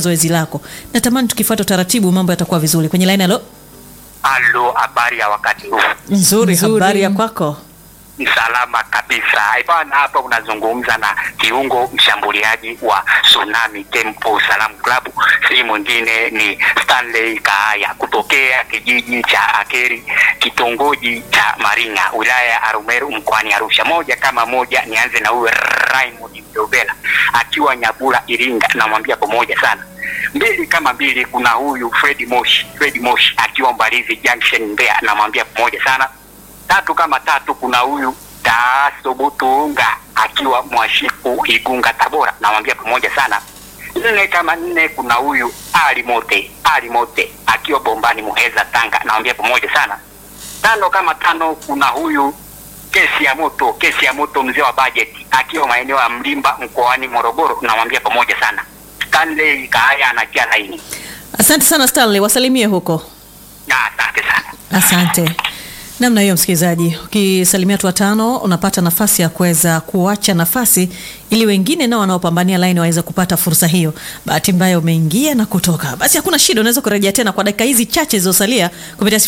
zoezi lako. Natamani tukifuata utaratibu mambo yatakuwa vizuri. Kwenye line halo. Halo, habari ya wakati huu? Nzuri, Nzuri. habari ya kwako? Ni salama kabisa. Bwana, hapa unazungumza na kiungo mshambuliaji wa Tsunami Temple Salam Club, si mwingine ni Stanley Kaaya kutokea kijiji cha Akeri, kitongoji cha Maringa, wilaya ya Arumeru, mkoani Arusha. Moja kama moja, nianze na huyu Raymond Mdobela akiwa Nyabura, Iringa, namwambia pamoja sana mbili kama mbili, kuna huyu Fred Moshi, Fred Moshi akiwa Mbalizi Junction Mbeya, namwambia pamoja sana. Tatu kama tatu, kuna huyu Taaso Butunga akiwa Mwashiku Igunga Tabora, namwambia pamoja sana. Nne kama nne, kuna huyu Ali Mote, Ali Mote akiwa Bombani Muheza Tanga, namwambia pamoja sana. Tano kama tano, kuna huyu kesi ya moto, kesi ya moto, mzee wa bajeti akiwa maeneo ya Mlimba mkoani Morogoro, namwambia pamoja sana. Stanley Kaaya anajia laini. Asante sana Stanley, wasalimie huko. Na asante sana. Asante. Namna hiyo msikilizaji, ukisalimia watu watano unapata nafasi ya kuweza kuacha nafasi ili wengine nao wanaopambania laini waweze kupata fursa hiyo. Bahati mbaya umeingia na kutoka, basi hakuna shida, unaweza kurejea tena kwa dakika hizi chache zilizosalia kupitia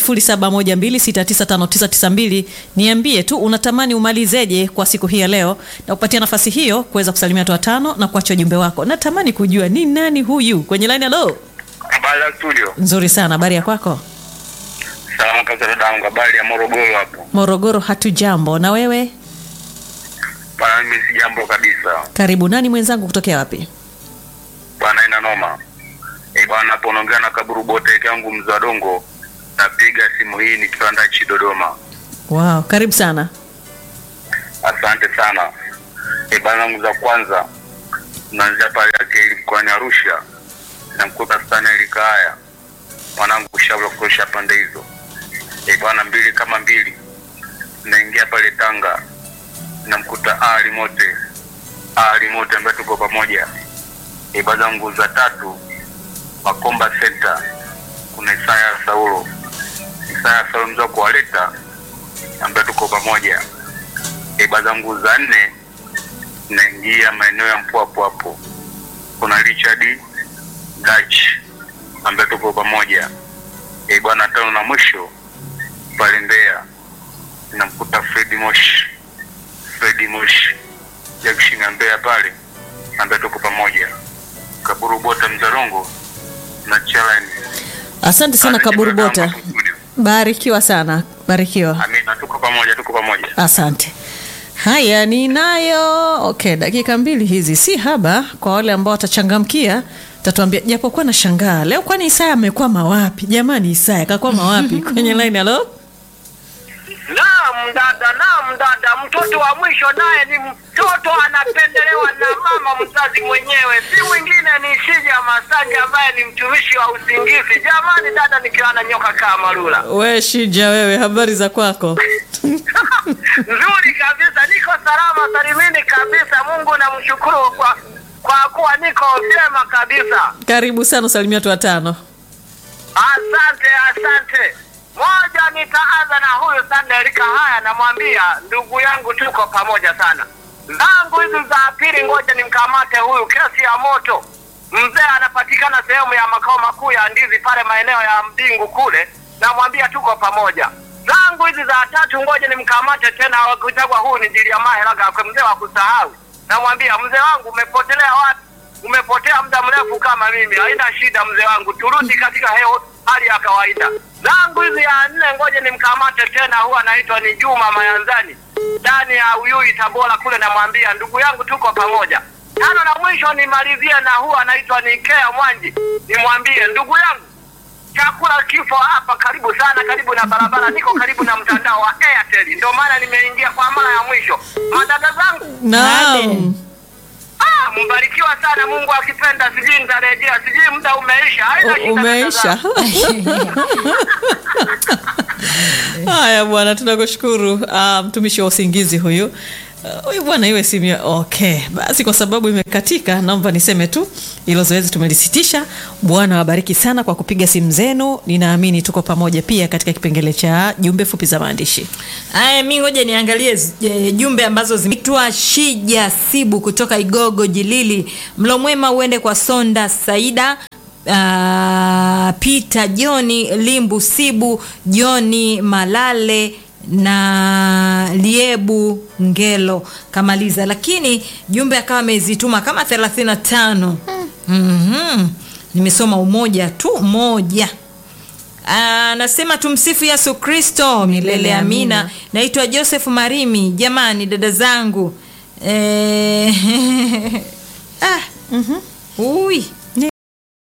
0712695992. Niambie tu unatamani umalizeje kwa siku hii ya leo, na kupatia nafasi hiyo kuweza kusalimia watu watano na kuacha ujumbe wako. Natamani kujua ni nani huyu kwenye laini. Halo, Habari ya studio. nzuri sana, habari ya kwako? Salama kabisa dadangu, habari ya Morogoro hapo. Morogoro hatujambo, na wewe? Bwana mimi si jambo kabisa. Karibu. Nani mwenzangu kutokea wapi? Bwana ina noma. Eh, bwana hapo unaongea na kaburu bote yangu mzee wa dongo. Napiga simu hii nikiwa ndachi Dodoma. Wow, karibu sana. Asante sana. Eh, bwana wangu za kwanza naanzia pale Akili mkoani Arusha. Namkuta sana Elikaya. Mwanangu shabla kutosha pande hizo. Eh, bwana mbili kama mbili. Naingia pale Tanga. Namkuta Ali Mote. Ali Mote ambaye tuko pamoja. Eh, bwana zangu za tatu Makomba Center. Kuna Isaya Saulo. Isaya Saulo mzee wa kuwaleta ambaye tuko pamoja eba zangu za nne naingia maeneo ya mpwapo hapo kuna richard dach ambaye tuko pamoja e bwana tano na mwisho pale mbeya namkuta fredi mosh fredi mosh jakshinga mbeya pale ambaye tuko pamoja kaburu bota mzarongo na chalani Asante sana Kaburu Bota, barikiwa sana, barikiwa. amina tuko pamoja tuko pamoja Asante. Haya, ninayo okay, dakika mbili hizi si haba kwa wale ambao watachangamkia tatuambia, japokuwa na shangaa leo, kwani Isaya amekwama wapi jamani? Isaya kakwama wapi kwenye line? Halo, Naam dada, naam dada, mtoto wa mwisho naye ni mtoto anapendelewa na mama mzazi mwenyewe, si mwingine ni Shija Masanja ambaye ni mtumishi wa usingizi. Jamani dada, nikiwa na nyoka kama marula we Shija, wewe habari za kwako? nzuri kabisa, niko salama salimini kabisa. Mungu namshukuru kwa kwa kuwa niko vyema kabisa. Karibu sana, usalimia watu watano. Asante, asante. Moja, nitaanza na huyu Sandelika. Haya, namwambia ndugu yangu, tuko pamoja sana. Zangu hizi za pili, ngoja nimkamate huyu kesi ya moto. Mzee anapatikana sehemu ya makao makuu ya ndizi pale maeneo ya Mbingu kule, namwambia tuko pamoja. Zangu hizi za tatu, ngoja nimkamate tena, kuchagua huyu ni Jiliamahe Lagakwe, mzee wa kusahau. Namwambia mzee wangu, umepotelea wapi? umepotea muda mrefu kama mimi, haina shida mzee wangu, turudi katika heo hali ya kawaida. Zangu hizi ya nne, ngoja nimkamate tena, huwa anaitwa ni Juma Mayanzani ndani ya Uyui Tabora kule, namwambia ndugu yangu, tuko pamoja. Tano na mwisho nimalizie na huwa anaitwa ni Kea Mwanji, nimwambie ndugu yangu chakula kifo hapa karibu sana, karibu na barabara, niko karibu na mtandao wa Airtel, ndio maana nimeingia kwa mara ya mwisho. Madada zangu Naam. Ah, mbarikiwa sana. Mungu akipenda, sijui nitarejea, sijui muda umeisha. Haina U- shida, Umeisha. dada Haya bwana, tunakushukuru ah, mtumishi wa usingizi huyu. Uh, huyu bwana iwe simu ya- okay basi kwa sababu imekatika naomba niseme tu hilo zoezi tumelisitisha bwana wabariki sana kwa kupiga simu zenu ninaamini tuko pamoja pia katika kipengele cha jumbe fupi za maandishi Aya, mi ngoja niangalie z- e, jumbe ambazo zimetwa. Shija Sibu kutoka Igogo Jilili, mlo mwema uende kwa Sonda Saida uh, Peter Joni Limbu Sibu Joni Malale na Liebu Ngelo kamaliza, lakini jumbe akawa amezituma kama 35. mm Nimesoma umoja tu moja. Anasema tumsifu Yesu Kristo milele amina. Naitwa Joseph Marimi. Jamani dada zangu eh, ah, ui